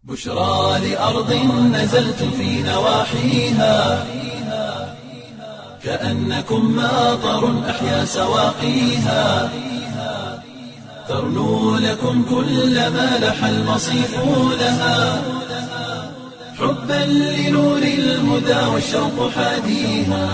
بشرى لأرض نزلتم في نواحيها كأنكم ماطر أحيا سواقيها ترنو لكم كل ما لح المصيف لها حبا لنور الهدى والشوق حاديها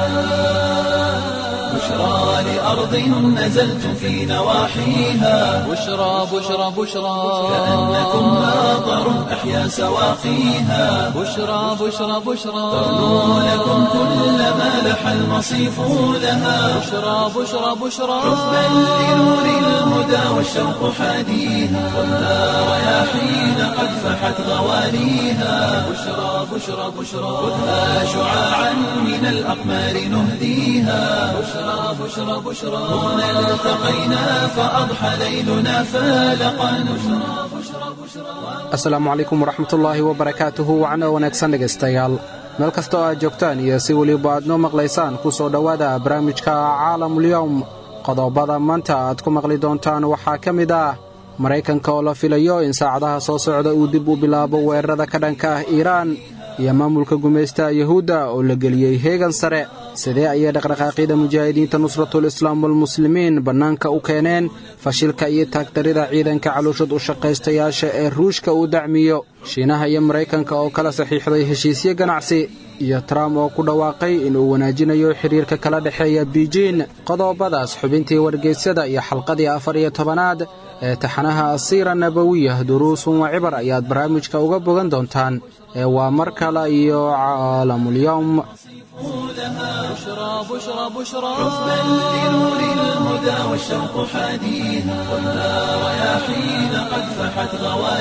بشرى لأرض نزلتم في نواحيها بشرى بشرى بشرى كأنكم ماطر أحيا سواقيها بشرى بشرى بشرى ترنو لكم كل ما لح المصيف لها بشرى بشرى بشرى حبا لنور الهدى والشوق حاديها خذها رياحين قد فحت غوانيها بشرى بشرى بشرى خذها شعاعا من الأقمار نهديها بشرى بشرى بشرى هنا التقينا فأضحى ليلنا فالقا بشرى بشرى بشرى asalaamu calaykum waraxmatullaahi wabarakaatuhu wacno wanaagsan dhegaystayaal meel kastoo aad joogtaan iyo si weliba aad noo maqlaysaan ku soo dhowaada barnaamijka caalamulyowm qodobada maanta aad ku maqli doontaan waxaa ka mid ah maraykanka oo la filayo in saacadaha soo socda uu dib u bilaabo weerarada ka dhanka ah iiraan iyo maamulka gumaystaha yuhuudda oo la geliyey heegan sare sidee ayay dhaqdhaqaaqyada mujaahidiinta nusratul islaam walmuslimiin bannaanka u keeneen fashilka iyo taagdarida ciidanka calooshad u shaqaystayaasha ee ruushka uu dacmiyo shiinaha iyo maraykanka oo kala saxiixday heshiisyo ganacsi iyo trump oo ku dhawaaqay inuu wanaajinayo xidhiirka kala dhexeeya biijin qodobadaas xubintii wargeysyada iyo xalqadii afar iyo tobanaad ee taxanaha asiira nabawiyah duruusun wa cibar ayaad barnaamijka uga bogan doontaan ee waa mar kale iyo caalamulyowm بشرى بشرى بشرى حبا لنور الهدى والشوق حاديها خذها رياحين قد فحت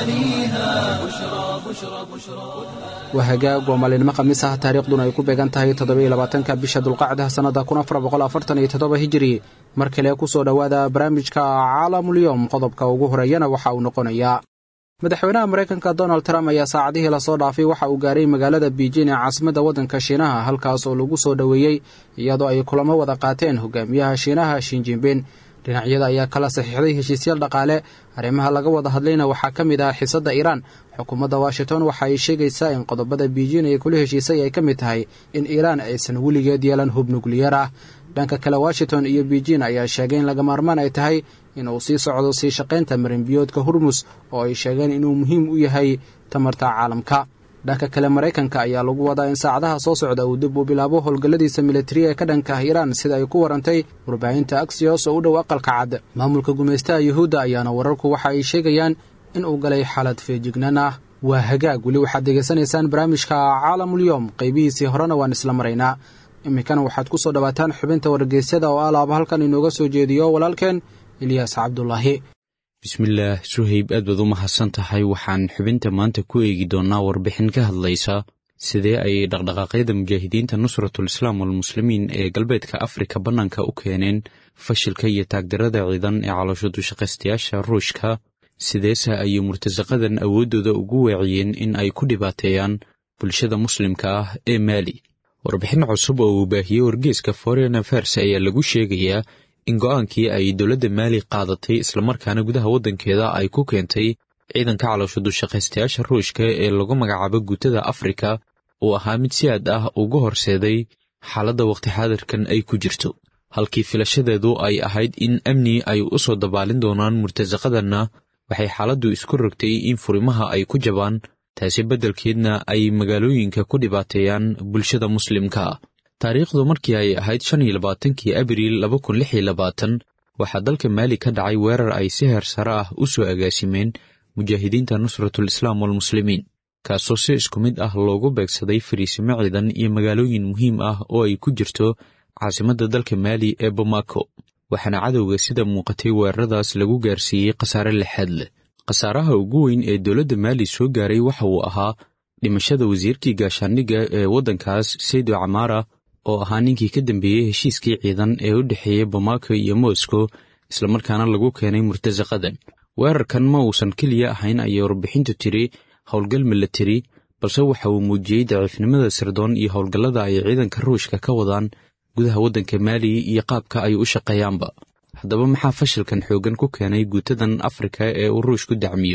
غوانيها بشرى بشرى بشرى waa hagaag waa maalinimo khamiis ah taariikhduna ay ku beegan tahay toddobaiylabaatanka bisha dulqacda sannada kun afar boqol afartan iyo toddoba hijiri mar kale ku soo dhowaada barnaamijka caalamulyowm qodobka ugu horeeyana waxa uu noqonayaa madaxweynaha maraykanka donald trump ayaa saacadihii lasoo dhaafay waxa uu gaaray magaalada biijin ee caasimadda waddanka shiinaha halkaas oo lagu soo dhoweeyey iyadoo ay kulamo wada qaateen hogaamiyaha shiinaha shinjinbin dhinacyada ayaa kala saxiixday heshiisyaal dhaqaale arrimaha laga wada hadlayna waxaa ka mid ah xiisadda iiraan xukuumadda washington waxa ay sheegaysaa in qodobada biijin ay kula heshiisay ay ka mid tahay in iiraan aysan weligeed yeelan hub nukliyar ah dhanka kale washington iyo biijin ayaa sheegay in laga maarmaan ay tahay inuu sii socdo sii shaqaynta marinbiyoodka hurmus oo ay sheegeen inuu muhiim u yahay tamarta caalamka dhanka kale maraykanka ayaa lagu wadaa in saacadaha soo socda uu dib u bilaabo howlgalladiisa militari ee ka dhanka ah iiraan sida ay ku warantay warbaahinta aksiyos oo u dhow aqalka cad maamulka gumaystaha yuhuudda ayaana wararku waxa ay sheegayaan in uu galay xaalad feejignaan ah waa hagaag weli waxaad degaysanaysaan barnaamijka caalamulyowm qaybihiisii horena waan isla maraynaa iminkana waxaad ku soo dhowaataan xubinta wargeysyada oo alaaba halkan inooga soo jeediyo walaalkeen ilyaas cabdulaahi bismillaah suhayb aad baad u mahadsan tahay waxaan xubinta maanta ku eegi doonnaa warbixin ka hadlaysa sidee ayay dhaqdhaqaaqyada mujaahidiinta nusratul islaam walmuslimiin ee galbeedka afrika bannaanka u keeneen fashilka iyo taagdarada ciidan ee caloosho dushaqaystayaasha ruushka sideese ayay murtasaqadan awooddooda ugu weeciyeen in ay ku dhibaateeyaan bulshada muslimka ah ee maali warbixin cusub oo uu baahiyey wargeeska foreign affairs ayaa lagu sheegayaa in go'aankii ay dowladda maali qaadatay islamarkaana gudaha waddankeeda ay ku keentay ciidanka caloosho dushaqaystayaasha ruushka ee lagu magacaabo guutada afrika uu ahaa mid si aad ah ugu horseeday xaaladda wakhti xaadirkan ay ku jirto halkii filashadeedu ay ahayd in amni ay u soo dabaalin doonaan murtasaqadanna waxay xaaladdu isku rogtay in furimaha ay ku jabaan taasi beddelkeedna ay magaalooyinka ku dhibaateeyaan bulshada muslimka ah taariikhdu markii ay ahayd shan iyo labaatankii abriil laba kun lix iyo labaatan waxaa dalka maali ka dhacay weerar ay si heer sare ah u soo agaasimeen mujaahidiinta nusratul islaam walmuslimiin kaasoo si isku mid ah loogu beegsaday fariisimo ciidan iyo magaalooyin muhiim ah oo ay ku jirto caasimadda dalka maali ee bamako waxaana cadowga sida muuqatay weeraradaas lagu gaarsiiyey khasaare lixaad leh khasaaraha ugu weyn ee dowladda maali soo gaaray waxa uu ahaa dhimashada wasiirkii gaashaandhigga ee waddankaas saydo camaara oo ahaa ninkii ka dambeeyey heshiiskii ciidan ee u dhexeeyey bamako iyo moscow islamarkaana lagu keenay murtasaqadan weerarkan ma uusan keliya ahayn ayay warbixintu tiri howlgal milatari balse waxa uu muujiyey daciifnimada sirdoon iyo howlgallada ay ciidanka ruushka ka wadaan gudaha waddanka maali iyo qaabka ay u shaqeeyaanba haddaba maxaa fashilkan xooggan ku keenay guutadan afrika ee uu ruushku dacmiyo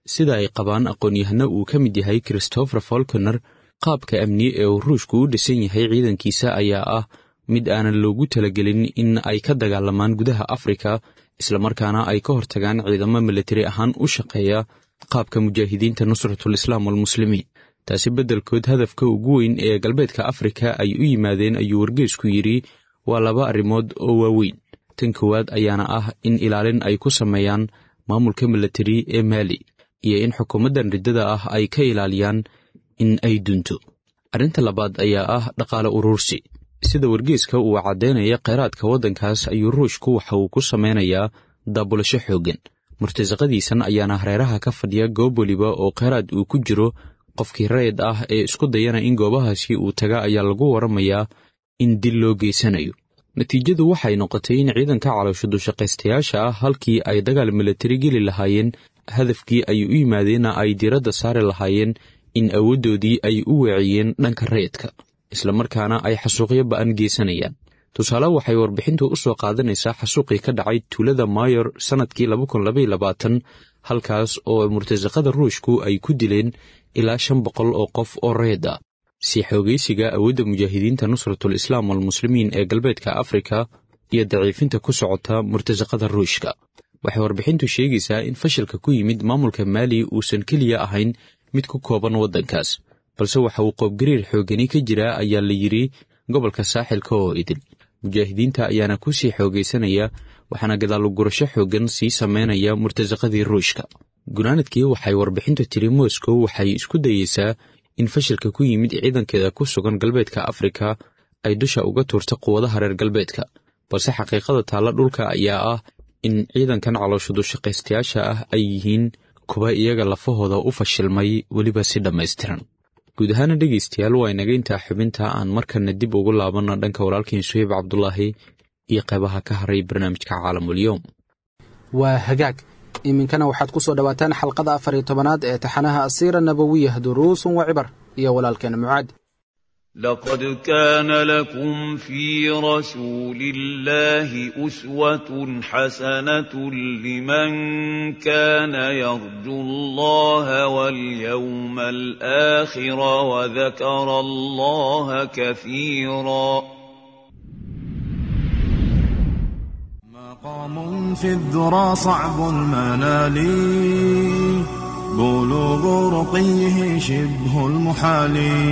sida ay qabaan aqoon-yahano uu ka mid yahay christopher folconer qaabka amni ee uu ruushku u dhisan yahay ciidankiisa ayaa ah mid aanan loogu talagelin in ay ka dagaalamaan gudaha afrika islamarkaana ay ka hortagaan ciidamo militari ahaan u shaqeeya qaabka mujaahidiinta nusratul islaam walmuslimiin taasi beddelkood hadafka ugu weyn ee galbeedka afrika ay u yimaadeen ayuu wargeesku yidhi waa laba arrimood oo waaweyn tan koowaad ayaana ah in ilaalin ay ku sameeyaan maamulka militari ee maali iyo in xukuumaddan riddada ah ay ka ilaaliyaan in ay dunto arrinta labaad ayaa ah dhaqaale uruursi sida wargeeska uu caddaynaya kheyraadka waddankaas ayuu ruushku waxa uu ku samaynayaa daabulasho xooggan murtasaqadiisan ayaana hareeraha ka fadhiya goob weliba oo kheyraad uu ku jiro qofkii rayid ah ee isku dayana in goobahaasi uu taga ayaa lagu waramayaa in dil loo geysanayo natiijadu waxay noqotay in ciidanka caloosho dushaqaystayaasha ah halkii ay dagaal militari geli lahaayeen hadafkii ay u yimaadeenna ay diiradda saari lahaayeen in awooddoodii ay u weeciyeen dhanka rayidka islamarkaana ay xasuuqyo ba'an geysanayaan tusaale waxay warbixintu u soo qaadanaysaa xasuuqii ka dhacay tuulada mayor sannadkii halkaas oo murtasaqada ruushku ay ku dileen ilaa shan boqol oo qof oo reed ah si xoogaysiga awoodda mujaahidiinta nusratul islaam walmuslimiin ee galbeedka afrika iyo daciifinta ku socota murtasaqada ruushka waxay warbixintu sheegaysaa in fashilka ku yimid maamulka maali uusan keliya ahayn mid ku kooban waddankaas balse waxa uu qoobgariir xoogani ka jiraa ayaa la yidhi gobolka saaxilka oo idil mujaahidiinta ayaana ku sii xoogaysanaya waxaana gadaalugurasho xooggan sii samaynaya murtasaqadii ruushka gunaanadkii waxay warbixintu tiri moscow waxay isku dayeysaa in fashilka ku yimid ciidankeeda ku sugan galbeedka afrika ay dusha uga tuurta quwadaha reer galbeedka balse xaqiiqada taalla dhulka ayaa ah in ciidankan caloosho dushaqaystayaasha ah ay yihiin kuwa iyaga lafahooda u fashilmay weliba si dhammaystiran guud ahaana dhegaystayaal waa inaga intaa xubinta aan markana dib ugu laabanno dhanka walaalkiin suheyb cabdulaahi iyo qaybaha ka haray barnaamijka caalamulyoom waa hagaag iminkana waxaad ku soo dhowaataan xalqada afar iyo tobanaad ee taxanaha asiira nabawiyah duruusun wa cibar iyo walaalkeena mucaad لقد كان لكم في رسول الله أسوة حسنة لمن كان يرجو الله واليوم الآخر وذكر الله كثيرا مقام في الذرى صعب المنال بلوغ رقيه شبه المحال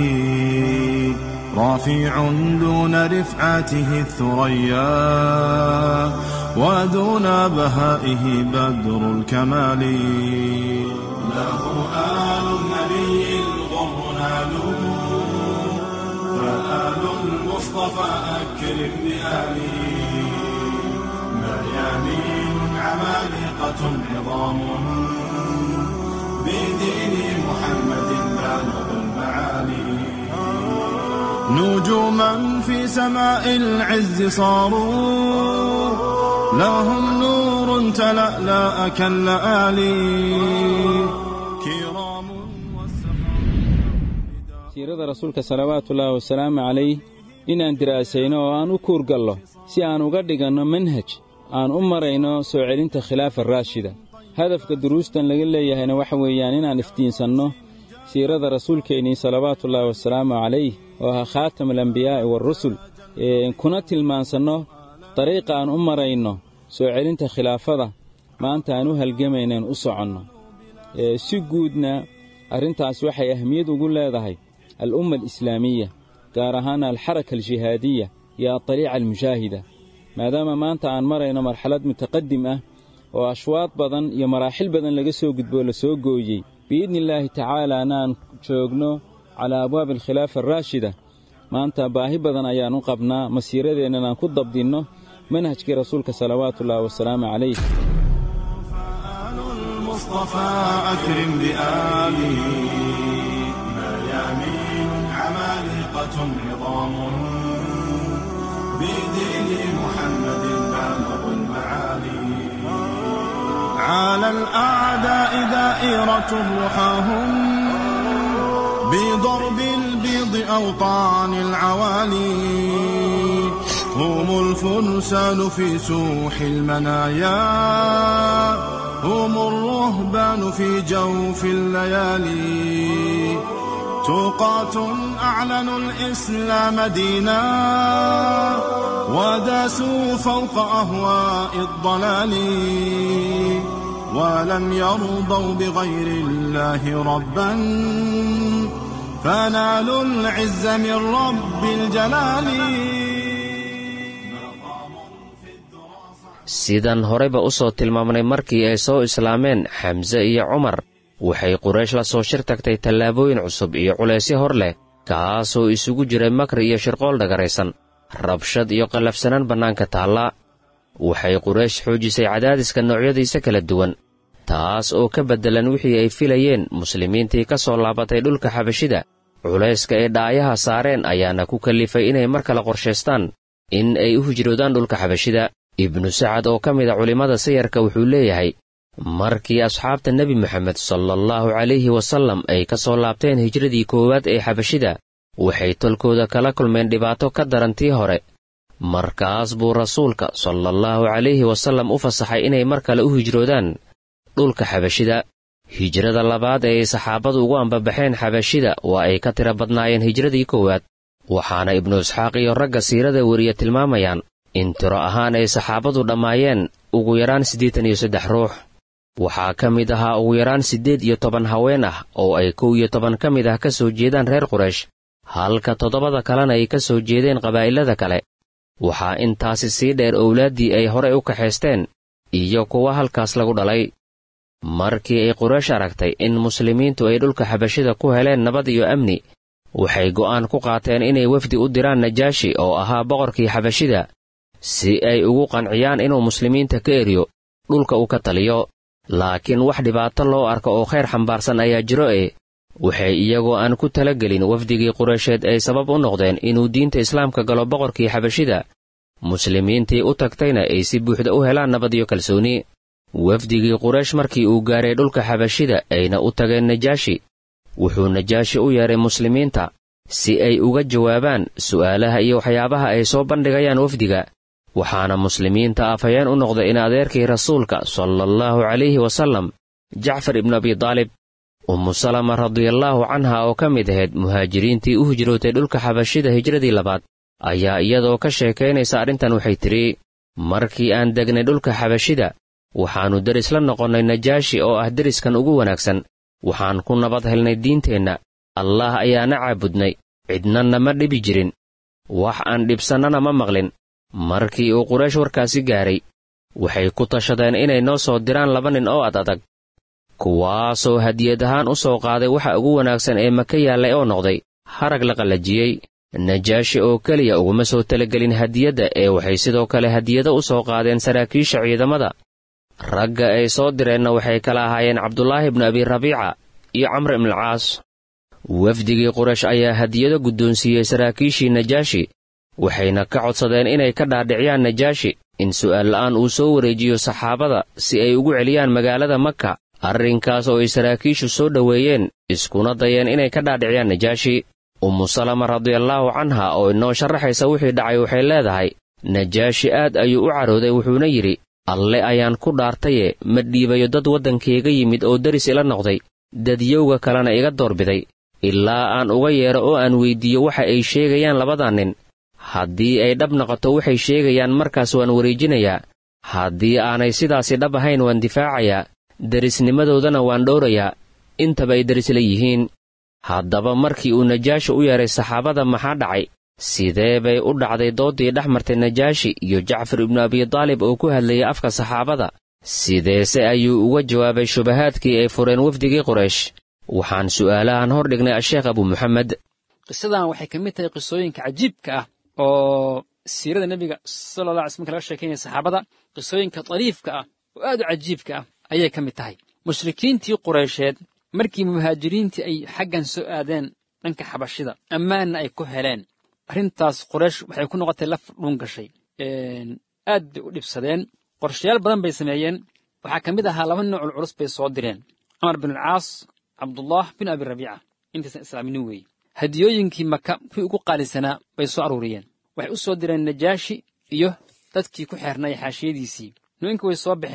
رافع دون رفعته الثريا ودون بهائه بدر الكمال له آل النبي الغر نالوا فآل المصطفى أكرم بآله مريانين عمالقة عظام بدين محمد بالغ المعالي نجوما في سماء العز صاروا لهم نور تلألأ كاللآلي كرام siirada rasuulka salawaatuullaahi wasalaamu calayh inaan diraasayno oo aan u kuurgallo si aan uga dhiganno manhaj aan u marayno soo celinta khilaafa raashida hadafka duruustan laga leeyahayna waxa weeyaan inaan iftiinsanno siirada rasuulkeennii salawaatuullaahi wasalaamu calayh oo ahaa khaatam alambiyaa'i waarusul kuna tilmaansanno dariiqa aan u marayno soo celinta khilaafada maanta aan u halgamaynaan u soconno si guudna arrintaas waxay ahmiyad ugu leedahay al'umma alislaamiya gaar ahaan alxaraka aljihaadiya iyo adariica almushaahida maadaama maanta aan marayno marxalad mutaqadim ah oo ashwaad badan iyo maraaxil badan laga soo gudboo la soo gooyey biidni illaahi tacaalaana aan joogno calaa abwaabi alkhilaafa araashida maanta baahi badan ayaan u qabnaa masiiradeennan aan ku dabdinno manhajkii rasuulka salawaatuullaahi wasalaamu calayh فآل المصطفى أكرم بآله مريامين عمالقة عظام بدين محمد بالغ المعالي على الأعداء دائرة رحاهم بضرب البيض أوطان العوالي هم الفرسان في سوح المنايا هم الرهبان في جوف الليالي توقات أعلنوا الإسلام دينا وداسوا فوق أهواء الضلال ولم يرضوا بغير الله ربا فنالوا العز من رب الجلال sidaan horeyba u soo tilmaamnay markii ay soo islaameen xamse iyo cumar waxay quraysh la soo shir tagtay tallaabooyin cusub iyo culaysyo hor leh kaasoo isugu jiray makri iyo shirqool dhagaraysan rabshad iyo qallafsanaan bannaanka taalla waxay quraysh xoojisay cadaadiska noocyadiisa kala duwan taas oo ka beddelan wixii ay filayeen muslimiintii ka soo laabatay dhulka xabashida culayska ay dhaayaha saareen ayaana ku kallifay inay mar kale qorshaystaan in ay u hijroodaan dhulka xabashida ibnu sacad oo ka mid a culimmada sayarka wuxuu leeyahay markii asxaabta nebi moxamed sala allahu calayhi wasallam ay ka soo laabteen hijradii koowaad ee xabashida waxay tolkooda kala kulmeen dhibaato ka daran tii hore markaas buu rasuulka sala allahu calayhi wasallam u fasaxay inay mar kale u hijroodaan dhulka xabashida hijrada labaad ee ay saxaabadu ugu ambabaxeen xabashida waa ay ka tira badnaayeen hijradii koowaad waxaana ibnu isxaaq iyo ragga siirada weriya tilmaamayaan in tiro ahaan ay saxaabadu dhammaayeen ugu yaraan siddeetan iyo saddex ruux waxaa ka mid ahaa ugu yaraan siddeed iyo toban haween ah oo ay kow iyo toban ka mid ah ka soo jeedaan reer quraysh halka toddobada kalena ay ka soo jeedeen qabaa'ilada kale waxaa intaasi sii dheer owlaaddii ay horey u kaxaysteen iyo kuwa halkaas lagu dhalay markii ay quraysh aragtay in muslimiintu ay dhulka xabashida ku heleen nabad iyo amni waxay go'aan ku qaateen inay wefdi u diraan najaashi oo ahaa boqorkii xabashida si ay ugu qanciyaan inuu muslimiinta ka eriyo dhulka uu ka taliyo laakiin wax dhibaato loo arka oo khayr xambaarsan ayaa jiro e waxay iyagoo aan ku talagelin wafdigii quraysheed ay sabab u noqdeen inuu diinta islaamka galo boqorkii xabashida muslimiintii u tagtayna ay si buuxda u helaan nabad iyo kalsooni wafdigii quraysh markii uu gaaray dhulka xabashida ayna u tageen najaashi wuxuu najaashi u yeedhay muslimiinta si ay uga jawaabaan su'aalaha iyo waxyaabaha ay soo bandhigayaan wafdiga waxaana muslimiinta afhayeen u noqday in adeerkii rasuulka sala allahu calayhi wasallam jacfar ibnu abidaalib ummu salama radiallaahu canha oo ka mid ahayd muhaajiriintii u hijrootay dhulka xabashida hijradii labaad ayaa iyadoo ka sheekaynaysa arrintan waxay tidhi markii aan degnay dhulka xabashida waxaannu deris la noqonnay najaashi oo ah deriskan ugu wanaagsan waxaan ku nabad helnay diinteenna allaah ayaana caabudnay cidnanna ma dhibi jirin wax aan dhibsannana ma maqlin markii uu quraysh warkaasi gaaray waxay ku tashadeen inay noo soo diraan laba nin oo ad adag kuwaasoo hadiyad ahaan u soo qaaday waxa ugu wanaagsan ee maka yaallay oo noqday harag la qallajiyey najaashi oo keliya uguma soo talagelin hadiyadda ee waxay sidoo kale hadiyado u soo qaadeen saraakiisha ciidamada ragga ay soo direenna waxay kala ahaayeen cabdulaahi ibnu abi rabiica iyo camr ibnulcaas wafdigii quraysh ayaa hadiyado guddoonsiiyey saraakiishii najaashi waxayna ka codsadeen inay ka dhaadhiciyaan najaashi in su'aal la'aan uu soo wareejiyo saxaabada si ay ugu celiyaan magaalada maka arrinkaas oo ay saraakiishu soo dhoweeyeen iskuna dayeen inay ka dhaadhiciyaan najaashi ummu salama radiallaahu canha oo inoo sharaxaysa wixii dhacay waxay leedahay najaashi aad ayuu u carooday wuxuuna yidhi alle ayaan ku dhaartaye ma dhiibayo dad waddankayga yimid oo deris ila noqday dadyowga kalena iga doorbiday ilaa aan uga yeedho oo aan weyddiiyo waxa ay sheegayaan labadan nin haddii ay dhab noqoto waxay sheegayaan markaas waan wareejinayaa haddii aanay sidaasi dhab ahayn waan difaacayaa derisnimadoodana waan dhowrayaa intaba ay deris la yihiin haddaba markii uu najaashi u yeedhay saxaabada maxaa dhacay sidee bay u dhacday dooddii dhex martay najaashi iyo jacfar ibnu abidaalib oo ku hadlayay afka saxaabada sideese ayuu uga jawaabay shubahaadkii ay fureen wafdigii quraysh waxaan su'aalahan hor dhignay asheekh abu muxamed qisadan waxay ka mid tahay qisooyinka cajiibka ah oo siirada nebiga sala alla alay sl marka laga sheekeynaya saxaabada qisooyinka dariifka ah oo aad u cajiibka ah ayay ka mid tahay mushrikiintii qureysheed markii muhaajiriintii ay xaggan soo aadeen dhanka xabashida ammaanna ay ku heleen arrintaas quraysh waxay ku noqotay laf dhuun gashay aad bay u dhibsadeen qorshayaal badan bay sameeyeen waxaa ka mid ahaa laba noocul culus bay soo direen camar bin alcaas cabdullah bin abi rabiica intaysan islaaminin weeye hadiyooyinkii maka kuwii ugu qaalisanaa bay soo aruuriyeen waxay u soo direen najaashi iyo dadkii ku xeernay xaashiyadiisii nimankii way soo baxeen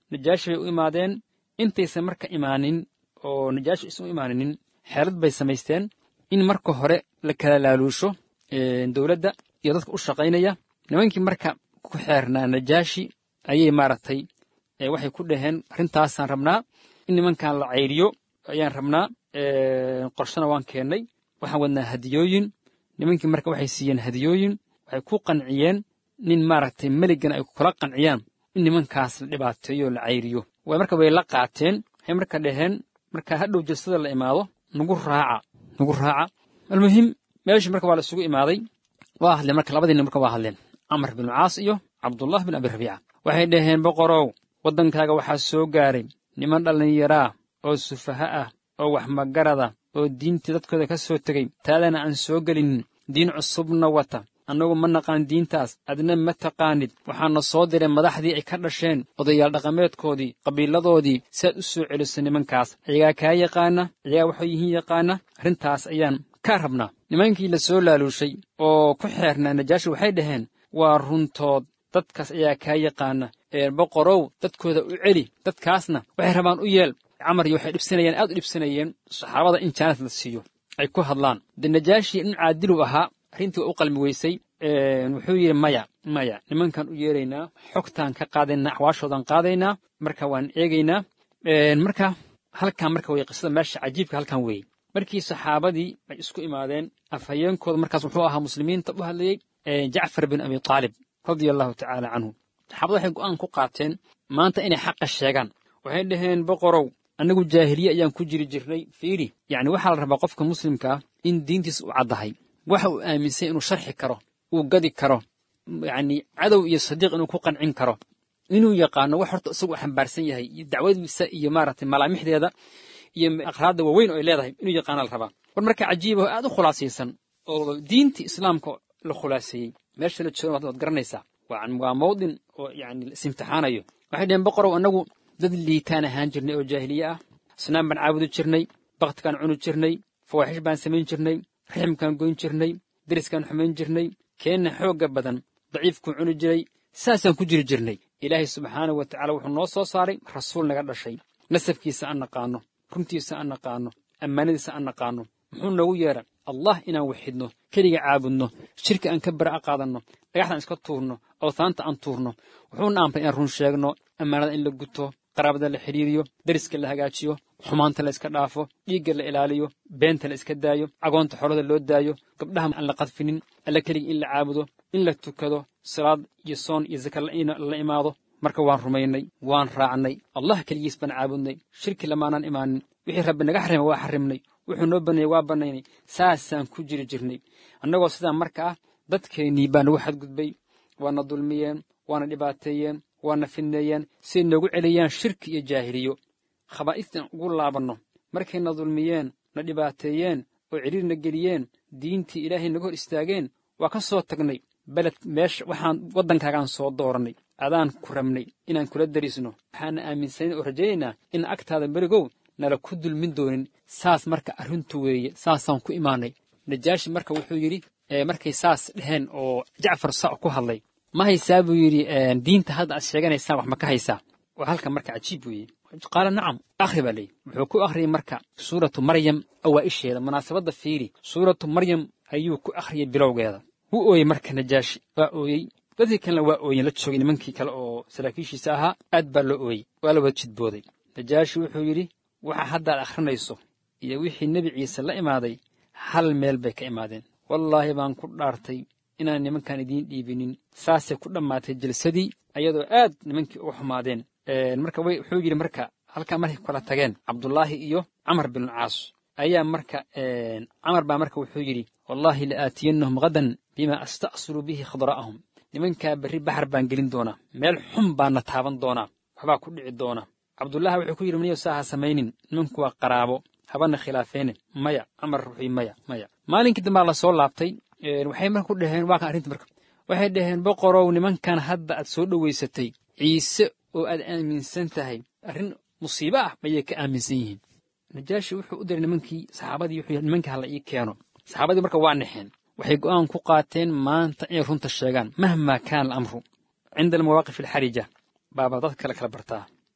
najaashi bay u imaadeen intaysan marka imaanin oo najaashi isan u imaaninin xeelad bay samaysteen in marka hore la kala laaluusho dowladda iyo dadka u shaqaynaya nimankii marka ku xeernaa najaashi ayay maaragtay waxay ku dhaheen arrintaasaan rabnaa in nimankan la cayriyo ayaan rabnaa qorshana waan keennay waxaan wadnaa hadiyooyin nimankii marka waxay siiyeen hadiyooyin waxay ku qanciyeen nin maaragtay meligana ay kula qanciyaan in nimankaas la dhibaateeyo o la cayriyo way marka way la qaateen waxay marka dhaheen marka hadhow jalsada la imaado nagu raaca nagu raaca almuhim meeshii marka waa la isugu imaaday waa hadleen marka labadii nin marka waa hadleen camar bin caas iyo cabdullah bin abi rabiica waxay dhaheen boqorow waddankaaga waxaa soo gaaray niman dhallinyaraa oo sufaha ah oo wax magarada oo diintii dadkooda ka soo tegey taadana aan soo gelinin diin cusubna wata annagu ma naqaan diintaas adna ma taqaanid waxaana soo diray madaxdii ay ka dhasheen odayaal dhaqameedkoodii qabiiladoodii si aad u soo celiso nimankaas ayagaa kaa yaqaana ayagaa waxay yihiin yaqaana arrintaas ayaan kaa rabnaa nimankii la soo laaluushay oo ku xeernaa najaashi waxay dhaheen waa runtood dadkaas ayaa kaa yaqaana ee boqorow dadkooda u celi dadkaasna waxay rabaan u yeel camar iyo waxay dhibsanayeen aad u dhibsanayeen saxaabada in jaanad la siiyo ay ku hadlaan de najaashi nin caadilu ahaa arrintii waa u qalmi weysay wuxuu yidhi maya maya nimankan u yeeraynaa xogtaan ka qaadaynaa axwaashoodan qaadaynaa marka waan eegaynaa marka halkan marka wey qisada meesha cajiibka halkan weeye markii saxaabadii ay isku imaadeen afhayeenkooda markaas wuxuu ahaa muslimiinta u hadlayey jacfar bin abi taalib radia allahu tacaala canhu saxaabada waxay go'aan ku qaateen maanta inay xaqa sheegaan waxay dhaheen boqorow annagu jaahiliye ayaan ku jiri jirnay fiiri yacni waxaa la rabaa qofka muslimka ah in diintiisa u caddahay waxa uu aaminsan inuu sharxi karo uu gadi karo yacni cadow iyo sadiiq inuu ku qancin karo inuu yaqaano wax horta isagu xambaarsan yahay iyo dacwadiisa iyo maaragtay malaamixdeeda iyo aqraadda waaweyn oo ay leedahay inuu yaqaana la rabaa war marka cajiiba oo aad u khulaasaysan oo diintii islaamka la khulaaseeyey meesha la joogan waad garanaysaa waa mawdin oo yacni la isimtixaanayo waxay dhaheen boqorow annagu dad liitaan ahaan jirnay oo jaahiliye ah asnaam baan caabudi jirnay bakhtikaan cuni jirnay fawaaxish baan samayn jirnay raximkaan goyn jirnay deriskaan xumayn jirnay keenna xoogga badan daciifkuu cuni jiray saasaan ku jiri jirnay ilaahay subxaanahu wa tacala wuxuu noo soo saaray rasuul naga dhashay nasabkiisa aan naqaanno runtiisa aan naqaanno ammaanadiisa aan naqaanno muxuu noogu yeedha allah inaan waxidno keliga caabudno shirki aan ka bara'a qaadanno dhagaxdaan iska tuurno awtaanta aan tuurno wuxuuna amray inaan run sheegno ammaanada in la guto qaraabada la xidhiiriyo deriska la hagaajiyo xumaanta la iska dhaafo dhiigga la ilaaliyo beenta la iska daayo cagoonta xolada loo daayo gabdhaha aan la qadfinin alla keliga in la caabudo in la tukado salaad iyo soon iyo saka la imaado marka waan rumaynay waan raacnay allah keligiis baan caabudnay shirki lamaanaan imaanin wixii rabbi naga xarimay waa xarimnay wuxuu noo baneeyey waa bannaynay saasaan ku jiri jirnay annagoo sidaa marka ah dadkeennii baa nagu xadgudbay waana dulmiyeen waana dhibaateeyeen waana fidneeyeen siay noogu celiyaan shirki iyo jaahiliyo khabaa'istaan ugu laabanno markayna dulmiyeen na dhibaateeyeen oo cidhiirna geliyeen diintii ilaahay naga hor istaageen waa ka soo tagnay beled meesha waxaan waddankaagaan soo doorannay adaan ku rabnay inaan kula darisno waxaana aaminsanayn oo rajaynaynaa in agtaada berigow nala ku dulmin doonin saas marka arrintu weeye saasaan ku imaanay najaashi marka wuxuu yidhi markay saas dheheen oo jacfar sa ku hadlay ma haysaa buu yidhi diinta hadda aad sheeganaysaan wax ma ka haysaa waa halkan marka cajiib weeye qaala nacam akhri baa leeyihi wuxuu ku akhriyey marka suuratu maryam awaa'isheeda munaasabadda fiiri suuratu maryam ayuu ku akhriyey bilowgeeda wuu ooyey marka najaashi waa ooyey dadkii kalena waa ooyen la joogay nimankii kale oo saraakiishiisa ahaa aad baa loo ooyey waa la wada jidbooday najaashi wuxuu yidhi waxa haddaad akhrinayso iyo wixii nebi ciise la imaaday hal meel bay ka imaadeen wallaahi baan ku dhaartay inaan nimankan idiin dhiibinin saasay ku dhammaatay jalsadii ayadoo aad nimankii uga xumaadeen marka wuxuu yidhi marka halkaa markay kala tageen cabdullaahi iyo camar binulcaas ayaa marka camar baa marka wuxuu yidhi wallaahi la aatiyannahum hadan bimaa asta'sulu bihi khadra'ahum nimankaa berri baxar baan gelin doonaa meel xun baana taaban doonaa waxbaa ku dhici doona cabdullaahi wuxuu ku yidhi maniyo saa ha samaynin nimanku waa qaraabo habana khilaafeene maya camar wuxuu maya maya maalinkii dambaa la soo laabtay waxay marka ku dhaheen waa kan arrinta marka waxay dhaheen boqorow nimankan hadda aad soo dhowaysatay ciise oo aad aaminsan tahay arrin musiibo ah mayay ka aaminsan yihiin najaashi wuxuu u diray nimankii saxaabadii wuxuu yidhi nimankii hala ii keeno saxaabadii marka waa naxeen waxay go'aan ku qaateen maanta inay runta sheegaan mahmaa kaana alamru cinda almawaaqif alxarija baaba dad kale kala bartaa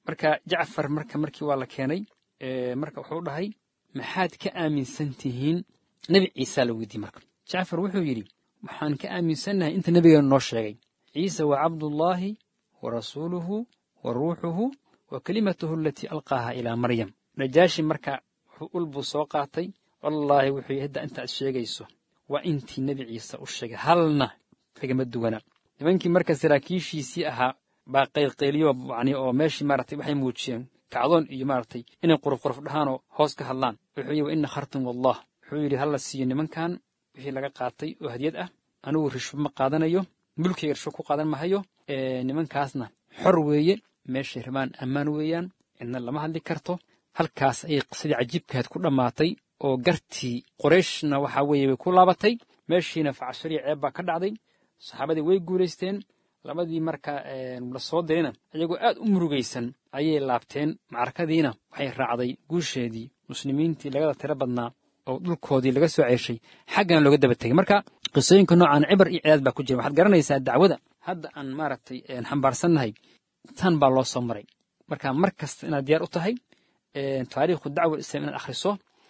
marka jacfar marka markii waa la keenay marka wuxuu dhahay maxaad ka aaminsan tihiin nebi ciisaa la weydiiyey marka jacfar wuxuu yidhi waxaan ka aaminsannahay inta nebigeenu noo sheegay ciise waa cabdullaahi wa rasuuluhu wa ruuxuhu wa kelimatuhu alatii alqaaha ilaa maryam najaashi marka wuxuu ul buu soo qaatay wallaahi wuxuu yidhi hadda intaad sheegayso waa intii nebi ciise u sheegay halna kagama duwana nimankii marka saraakiishiisii ahaa baa qaylqayliyo yani oo meeshii maaragtay waxay muujiyeen kacdoon iyo maaragtay inay qurufquruf dhahaanoo hoos ka hadlaan wuxuu yidhi wa ina khartum wallah wuxuu yidhi hala siiyo nimankan wixii laga qaatay oo hadiyad ah anigu rishbo ma qaadanayo mulkayga rishbo ku qaadan mahayo nimankaasna xor weeye meeshay rabaan ammaan weeyaan cidna lama hadli karto halkaas ayay qisadii cajiibkaad ku dhammaatay oo gartii qorayshna waxaa weeye way ku laabatay meeshiina facashariya ceeb baa ka dhacday saxaabadii way guulaysteen labadii marka la soo dirayna iyagoo aad u murugaysan ayay laabteen macrakadiina waxay raacday guusheedii muslimiintii lagada tiro badnaa oo dhulkoodii laga soo ceeshay xaggana looga daba tegay marka qisooyinka noocan cibar iyo cidaad baa ku jira waxaad garanaysaa dacwada hadda aan maaragtay xambaarsannahay tan baa loo soo maray marka mar kasta inaad diyaar u tahay taariikhu dacwa islam inaad akhriso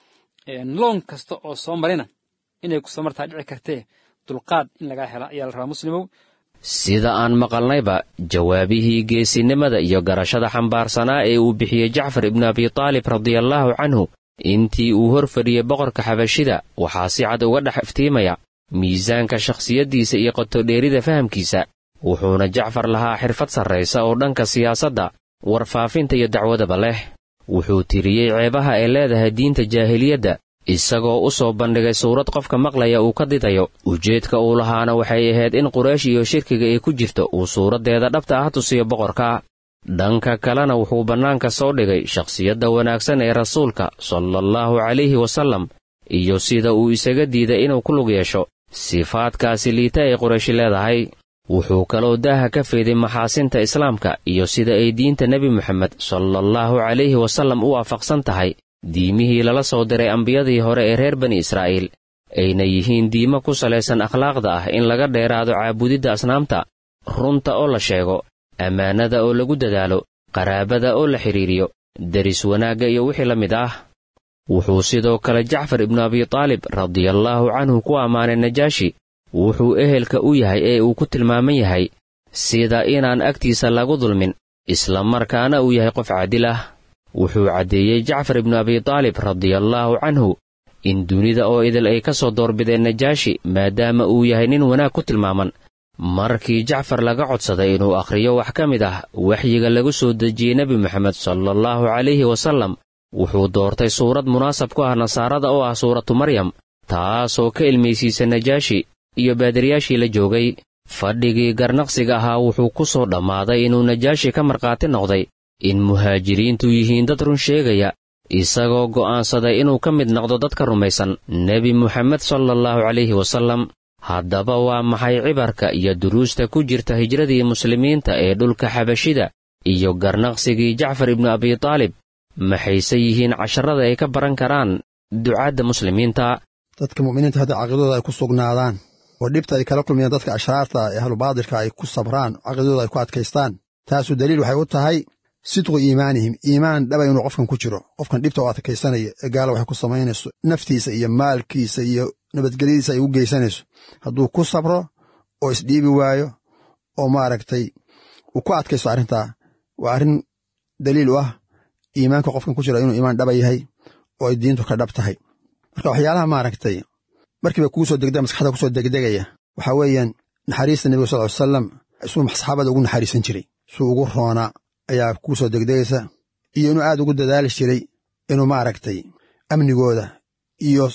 loon kasta oo soo marina inay ku soo martaa dhici kartee dulqaad in lagaa hela ayaa la rabaa muslimow sida aan maqalnayba jawaabihii geesinimada iyo garashada xambaarsanaa ee uu bixiyey jacfar ibnu abitaalib radiallaahu canhu intii uu hor fadhiyey boqorka xabashida waxaa si cad uga dhex iftiimaya miisaanka shakhsiyaddiisa iyo qotodheerida fahamkiisa wuxuuna jacfar lahaa xirfad sarraysa oo dhanka siyaasadda warfaafinta iyo dacwadaba leh wuxuu tiriyey ceebaha ay leedahay diinta jaahiliyadda isagoo u soo bandhigay suurad qofka maqlaya uu ka didayo ujeedka uu lahaana waxay ahayd in quraysh iyo shirkiga ay ku jirto uu suuraddeeda dhabta ah tusiyo boqorka dhanka kalena wuxuu bannaanka soo dhigay shakhsiyadda wanaagsan ee rasuulka salaallahu calayhi wasallam iyo sida uu isaga diiday inuu ku lug yeesho sifaadkaasi liita ay qurayshi leedahay wuxuu kaloo daaha ka feeday maxaasinta islaamka iyo sida ay diinta nebi moxamed salaallahu calayhi wasallam u waafaqsan tahay diimihii lala soo diray ambiyadii hore ee reer bani israa'iil ayna yihiin diimo ku salaysan akhlaaqda ah in laga dheeraado caabudidda asnaamta runta oo la sheego ammaanada oo lagu dadaalo qaraabada oo la xidhiiriyo deris wanaagga iyo wixii la mid ah wuxuu sidoo kale jacfar ibnu abitaalib radiallaahu canhu ku ammaanay najaashi wuxuu ehelka u yahay ee uu ku tilmaaman yahay sida inaan agtiisa lagu dulmin isla markaana uu yahay qof caadil ah wuxuu caddeeyey jacfar ibnu abitaalib radiallaahu canhu in dunida oo idil ay ka soo doorbideen najaashi maadaama uu yahay nin wanaag ku tilmaaman markii jacfar laga codsaday inuu akhriyo wax ka mid ah waxyiga lagu soo dejiyey nebi moxamed salaallahu calayhi wasallam wuxuu doortay suurad munaasab ku ah nasaarada oo ah suuratu maryam taasoo ka ilmaysiisa najaashi iyo baadiriyaashii la joogay fadhigii garnaqsiga ahaa wuxuu ku soo dhammaaday inuu najaashi ka markhaati noqday in muhaajiriintu yihiin dad run sheegaya isagoo go'aansaday inuu ka mid noqdo dadka rumaysan nebi moxamed salaallahu calayhi wasallam haddaba waa maxay cibarka iyo duruusta ku jirta hijradii muslimiinta ee dhulka xabashida iyo garnaqsigii jacfar ibnu abitaalib maxayse yihiin casharada ay ka baran karaan ducaadda muslimiinta dadka mu'miniinta hadda caqiidadooda ay ku sugnaadaan oo dhibta ay kala kulmayaan dadka ashraarta ee ahlubaatilka ay ku sabraan caqiidadooda ay ku adkaystaan taasu daliil waxay u tahay sidqu iimaanihim iimaan dhaba inuu qofkan ku jiro qofkan dhibta oo adkaysanaya ee gaala waxay ku samaynayso naftiisa iyo maalkiisa iyo nabadgelyadiisa ay u geysanayso hadduu ku sabro oo isdhiibi waayo oo maaragtay uu ku adkaysto arrintaa waa arrin daliil u ah iimaanka qofkan ku jira inuu iimaan dhaba yahay oo ay diintu ka dhab tahay marka waxyaalaha maaragtay markiiba kugu soo degdega maskaxda kusoo degdegaya waxaa weeyaan naxariista nebiga sal ly salam suu saxaabada ugu naxariisan jiray suu ugu roonaa ayaa kugu soo degdegaysa iyo inuu aad ugu dadaali jiray inuu maaragtay amnigooda iyo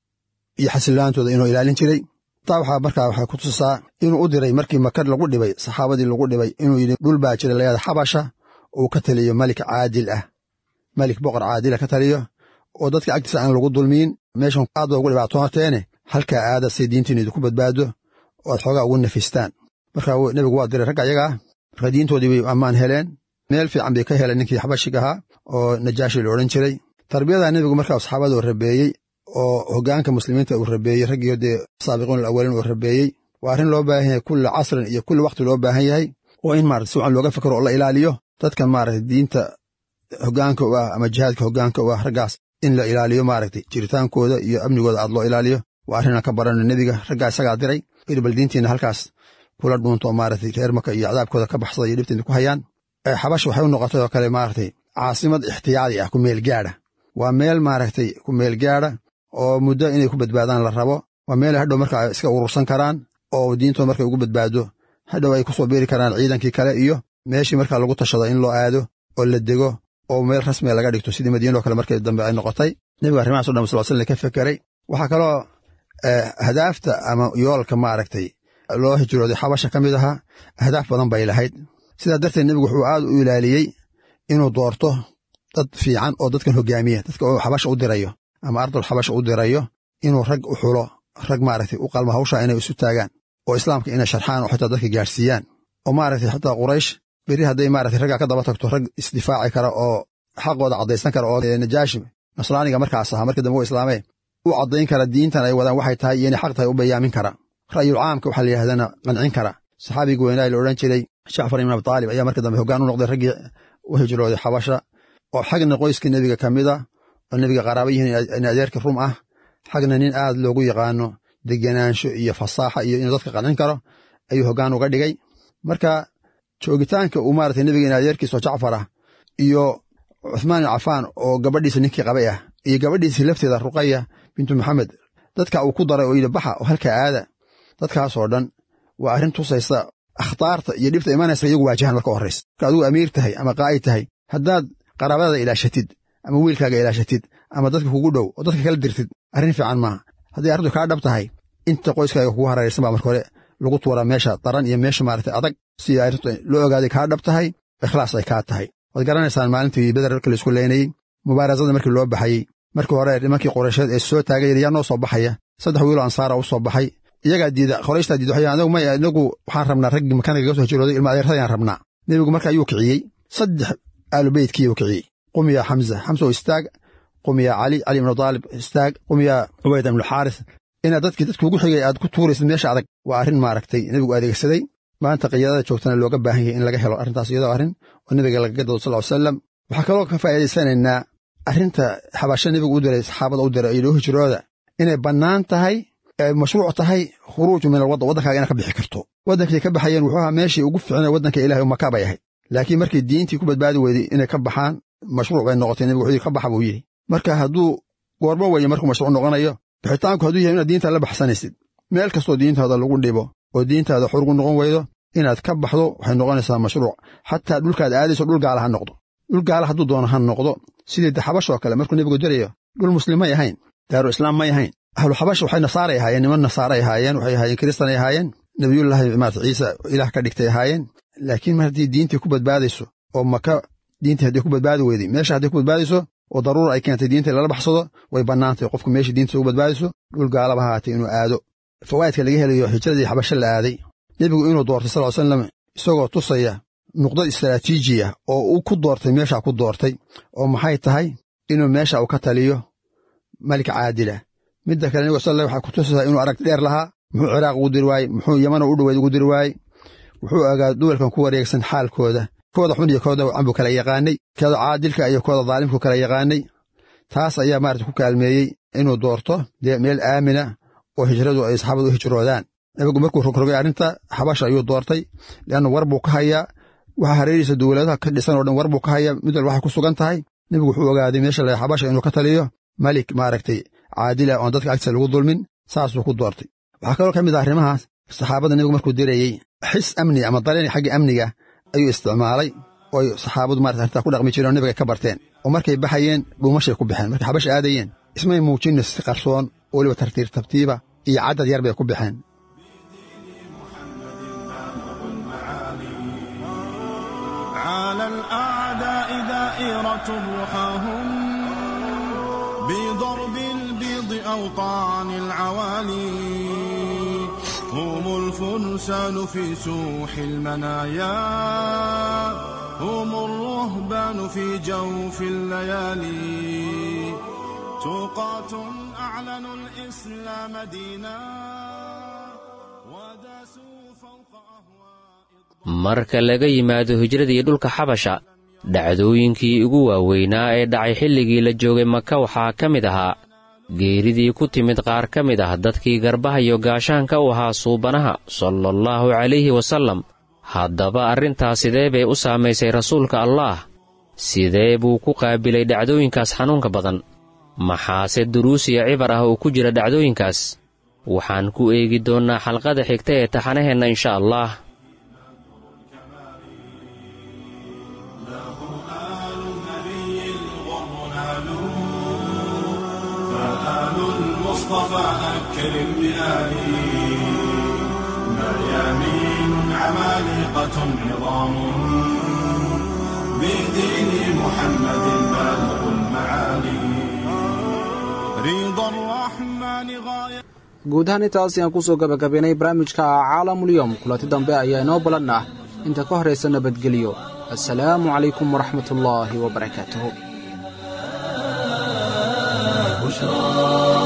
iyo xasilaantooda inuu ilaalin jiray taa waxaa markaa waxay ku tusaa inuu u diray markii makar lagu dhibay saxaabadii lagu dhibay inuu yidhi dhul baa jira layada xabasha uu ka taliyo malik caadil ah malik boqor caadila ka taliyo oo dadka agtiisa aan lagu dulmiin meeshan aad ba ugu dhibaatooteene halkaa aada say diintiinu idinku badbaado oo aad xoogaa ugu nafistaan marka nebigu waa diray ragga ayagaa marka diintoodii bay ammaan heleen meel fiican bay ka heleen ninkii xabashig ahaa oo najaashi la odhan jiray tarbiyada nebigu markaa saxaabada uu rabeeyey oo hoggaanka muslimiinta uu rabeeyey raggii dee saabiqiin alawaliin uu rabeeyey waa arrin loo baahan yahay kulli casrin iyo kulli wakhti loo baahan yahay oo in maarata si wacan looga fikro oo la ilaaliyo dadka maaragtay diinta hoggaanka u ah ama jihaadka hoggaanka u ah raggaas in la ilaaliyo maaragtay jiritaankooda iyo amnigooda aad loo ilaaliyo waa arrinaan ka barano nebiga raggaa isagaa diray ir bal diintiina halkaas kula dhuunto maaragtay reer maka iyo cadaabkooda ka baxsada iyo dhibtiina ku hayaan xabash waxay u noqotay oo kale maaragtay caasimad ixtiyaadi ah ku meel gaadha waa meel maaragtay ku meel gaadha oo muddo inay ku badbaadaan la rabo waa meel hadhow marka ay iska urursan karaan oo diintooda markay ugu badbaado hadhow ay ku soo biiri karaan ciidankii kale iyo meeshii markaa lagu tashado in loo aado oo la dego oo meel rasmiga laga dhigto sidii madiinoo kale markii dambe ay noqotay nebiga arrimahaas o dhan sal slam ka fekeray waxaa kaloo hadaafta ama yoolka maaragtay loo hijrooday xabasha ka mid ahaa ahdaaf badan bay lahayd sidaa darteed nebigu wuxuu aad u ilaaliyey inuu doorto dad fiican oo dadkan hogaamiya dadka uu xabasha u dirayo ama ardul xabasha u dirayo inuu rag u xulo rag maaragtay u qalma hawsha inay isu taagaan oo islaamka inay sharxaan oo xitaa dadka gaarsiiyaan oo maaragtay xitaa quraysh beri hadday maaragtay raggaa ka daba tagto rag isdifaaci kara oo xaqooda caddaysan kara oo najaashi nasraaniga markaas ahaa markii dambe u islaamee u caddayn kara diintan ay wadaan waxay tahay iyo inay xaq tahay u bayaamin kara ra'yul caamka waxaa la yidhahdana qancin kara saxaabigii weynaa la odhan jiray jacfar ibn abi taalib ayaa markii dambe hoggaan u noqday raggii u hijrooday xabasha oo xagna qoyskii nebiga ka mid a oo nebiga qaraaba yihiin in adeerkii rum ah xagna nin aad loogu yaqaano degenaansho iyo fasaaxa iyo inuu dadka qancin karo ayuu hoggaan uga dhigay marka joogitaanka uu maaragtay nebiga in adeerkiisoo jacfar ah iyo cuthmaan ibn cafaan oo gabadhiisa ninkii qabay ah iyo gabadhiisii lafteeda ruqaya bintu maxamed dadka uu ku daray oo yidhi baxa oo halkaa aada dadkaasoo dhan waa arrin tusaysa akhtaarta iyo dhibta imanaysa iyagu waajahan marka horraysa marka adigu amiir tahay ama qaa'id tahay haddaad qaraabadaada ilaashatid ama wiilkaaga ilaashatid ama dadka kugu dhow oo dadka kala dirtid arrin fiican maaha hadday arrintu kaa dhab tahay inta qoyskaaga kugu hareeraysan baa marka hore lagu tuuraa meesha daran iyo meesha maaragtay adag si arrintu loo ogaaday kaa dhab tahay ikhlaas ay kaa tahay waad garanaysaan maalintii beder markii laisku leynayey mubaarasada markii loo baxayey markii hore nimankii qoraysheed ee soo taagay yaa noo soo baxaya saddex wiiloo ansaara u soo baxay iyagaa diida qorayshtaa diida waxay anagu may inagu waxaan rabnaa raggii makaniga ga soo hijrooday ilma adeertadayaan rabnaa nebigu marka ayuu kiciyey saddex aalubeytkii kiciyey qumiya xamza xamsa oo istaag qumiya cali cali ibnu daalib istaag qumiya cubayda ibnu xaaris inaad dadkii dadka ugu xigay aad ku tuuraysid meesha adag waa arrin maaragtay nebigu adeegsaday maanta qiyaadada joogtana looga baahan yahay in laga helo arrintaas iyadoo arrin oo nebiga lagaga dado sal ly salam waxaa kaloo ka faa'iidaysanaynaa arrinta xabasho nebigu u diray saxaabada u diray iyo hijrooda inay bannaan tahay mashruuc tahay khuruuju min alwaddan waddankaaga inaad ka bixi karto waddankay ka baxayeen wuxuu ahaa meeshii ugu fiicnay waddanka ilahay maka bay ahayd laakiin markii diintii ku badbaadi weyday inay ka baxaan mashruuc bay noqotay nebigu wuxuu yidhi ka baxa buu yidhi marka hadduu goormo weeye markuu mashruuc noqonayo bixitaanku hadduu yahay inaad diintaada la baxsanaysid meel kastoo diintaada lagu dhibo oo diintaada xurgu noqon weydo inaad ka baxdo waxay noqonaysaa mashruuc xataa dhulkaad aadayso dhul gaala ha noqdo dhul gaala hadduu doono ha noqdo sidii xabashoo kale markuu nebigu dirayo dhul muslim may ahayn daaru islaam may ahayn ahlu xabash waxay nasaaray ahaayeen niman nasaaray ahaayeen waxay ahaayeen kiristanay ahaayeen nebiyullaahi maarata ciisa ilaah ka dhigtay ahaayeen laakiin mar haddii diintii ku badbaadayso oo maka diintii hadday ku badbaadi weyday meesha hadday ku badbaadayso oo daruura ay keentay diinta lala baxsado way bannaantay qofku meesha diinta ugu badbaadayso dhul gaalaba haatay inuu aado fawaa'idka laga helayo hijradii xabasho la aaday nebigu inuu doortay sal ly slam isagoo tusaya nuqdad istaraatiijiya oo uu ku doortay meesha ku doortay oo maxay tahay inuu meesha uu ka taliyo malik caadila midda kale nebigu sal waxaa ku tusaysaa inuu aragti dheer lahaa muxuu ciraaq ugu diri waayey muxuu yamano u dhoweyd ugu diri waayey wuxuu ogaa duwalkan ku wareegsan xaalkooda kooda xun iyo kooda wacan buu kala yaqaanay kooda caadilka iyo kooda daalimku kala yaqaanay taas ayaa maarata ku kaalmeeyey inuu doorto dee meel aamina oo hijradu ay saxaabadu u hijroodaan nebigu markuu rogrogay arrinta xabasha ayuu doortay leanna war buu ka hayaa waxa hareerihiisa dowladaha ka dhisan oo dhan war buu ka hayaa mid walba waxay ku sugan tahay nebigu wuxuu ogaaday meesha la xabasha inuu ka taliyo malik maaragtay caadila oon dadka agtiisa lagu dulmin saasuu ku doortay waxaa kaloo ka mid ah arrimahaas saxaabada nebigu markuu dirayey xis amni ama dareen xagga amniga ayuu isticmaalay oo saxaabadu marata arrintaa ku dhaqmi jireen oo nebiga ka barteen oo markay baxayeen dhuumashay ku baxeen markay xabasha aadayeen ismay muujinno si qarsoon oo weliba tartiib tabtiiba iyo caddad yar bay ku baxeen على الأعداء دائرة رحاهم بضرب البيض أو طعن العوالي هم الفرسان في سوح المنايا هم الرهبان في جوف الليالي توقات أعلنوا الإسلام دينا وداسوا فوق أهواء marka laga yimaado hijradii dhulka xabasha dhacdooyinkii ugu waaweynaa ee dhacay xilligii la joogay maka waxaa ka mid ahaa geeridii ku timid qaar ka mid ah dadkii garbaha iyo gaashaanka u ahaa suubanaha salaallahu calayhi wasallam haddaba arrintaas sidee bay u saamaysay rasuulka allaah sidee buu ku qaabilay dhacdooyinkaas xanuunka badan maxaase duruus iyo cibar ah oo ku jira dhacdooyinkaas waxaan ku eegi doonnaa xalqada xigta ee taxanaheenna insha allah المصطفى أكرم بآله مريامين عمالقة عظام بدين محمد بالغ المعالي رضا الرحمن غاية guud ahaan intaas ayaan kusoo gabagabaynay barnaamijka caalamulyoom kulanti dambe ayaa inoo balan ah inta ka horaysa nabadgelyo assalaamu calaykum waraxmatullaahi wabarakaatuhu بشرى